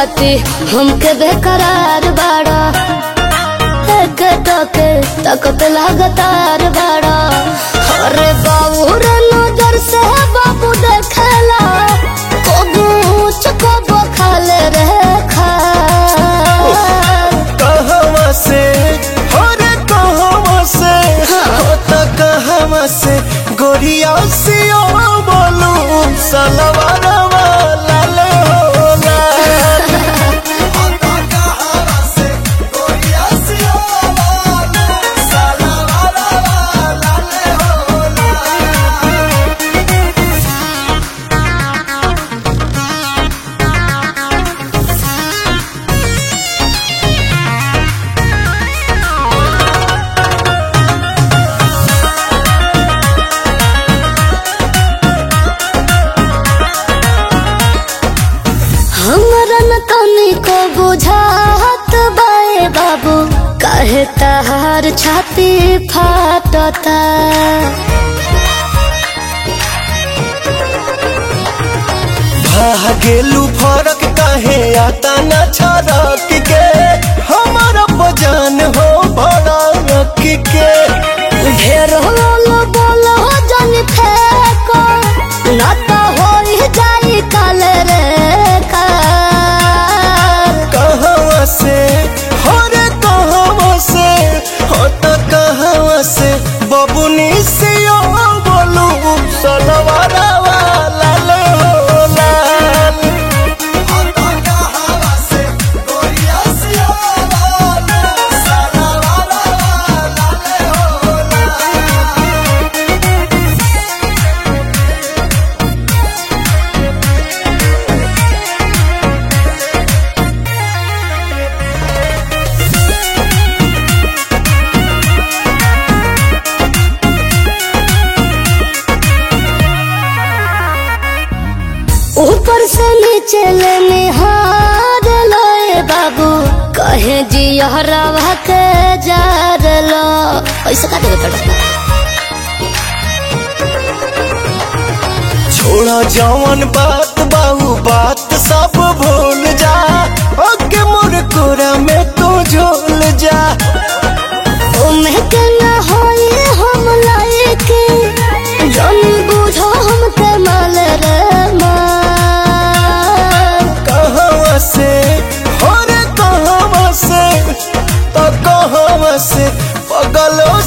खाती हमके बेकरार बाड़ा एक टके तकत लगातार बाड़ा अरे बाबू रे नजर से बाबू देखेला कबू चकबो खाले रे खा कहवा से हो रे कहवा से हो त कहवा से गोरिया सियो बोलू सलवार वाला ले हो लाल। हो त कहवा से गोरिया सियो बोलू सलवार वाला ले हो लाल। हमरा न तनी को बुझात बाए बाबू काहे तहार छाती फाटता भागेलू फरक काहे आता न छरक के हमारा बजान हो भड़क के ढेर होलो बोलो जन फेको न तो होई जाई काल रे काल कहवा से हो रे कहवा से हो त कहवा से बबुनी से ओ बोलू सलवारा वाला ले हो लाल हो त कहवा से गोरिया से ओ बोलू सलवारा वाला ले हो लाल ऊपर से नीचे ले निहार लोए बाबू कहे जी हरवा के जार लो ऐसे का देवे पड़ता छोड़ा जवन बात बाहू बात सब भूल जा ओके मोर कोरा में तू झोल जा ओमे के न होई हम लायके जन बुझो हमके माल रे माल कहवा से हो रे कहवा से तो कहवा से पगलो